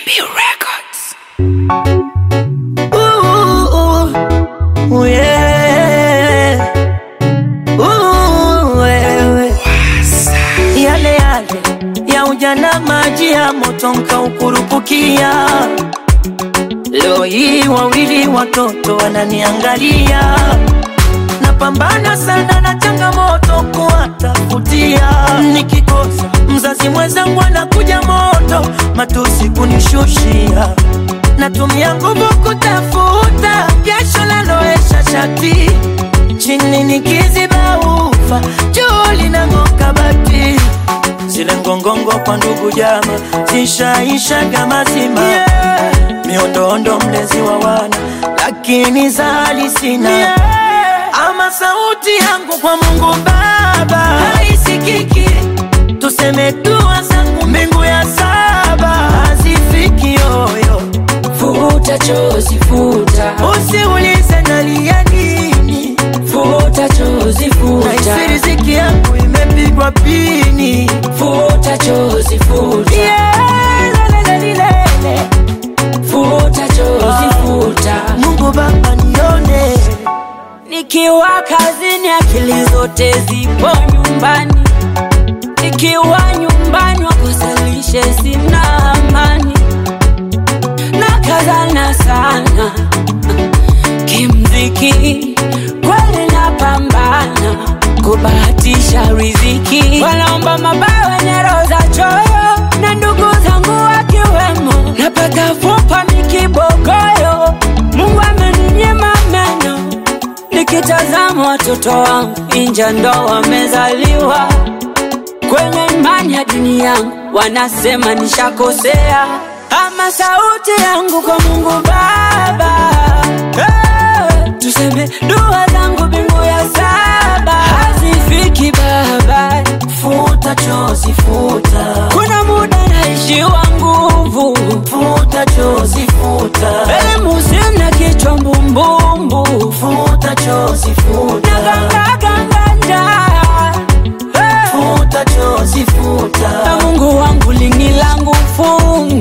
Records. Ooh, ooh, yeah. Ooh, wewe. Yale yale ya ujana, maji ya moto nkaukurupukia. Leo hii wawili watoto wananiangalia, napambana sana na changamoto kuwatafutia. Nikikosa mzazi mwenzangu anakuja moto, matusi kunishushia natumia nguvu kutafuta jasho laloesha shati chini nikiziba ufa juu linang'oka bati zile ngongongo kwa ndugu jama zishaishaga mazima yeah. miondoondo mlezi wa wana lakini zali sina yeah. ama sauti yangu kwa Mungu Baba haisikiki tuseme dua zangu mbingu ya saba hazifiki yoyo Futa chozi, futa, Usiulize nalia nini, futa chozi, futa, naisi riziki yangu imepigwa pini. futa chozi, futa, Yeah, lelelelelele. futa chozi, futa. Mungu Baba nione, Nikiwa kazini akili zote zipo nyumbani, nikiwa nyumbani wakosalishe sina amani, nakazana sana kimziki, kweli napambana kubahatisha riziki, wanaomba mabaya wenye roho za choyo, na ndugu zangu wakiwemo, napata fupa mikibogoyo, Mungu ameninyima meno Nikitazama watoto wangu inja ndo wamezaliwa kwenye imani ya dini yangu, wanasema nishakosea, ama sauti yangu kwa Mungu Baba hey, tuseme dua zangu mbingu ya saba hazifiki Baba, futa chozi, futa, kuna muda naishiwa nguvu, futa chozi, futa, elimu sina, kichwa mbumbumbu, futa chozi, futa, nagangaganganja hey. futa chozi, na futa, Mungu wangu lini langu fungu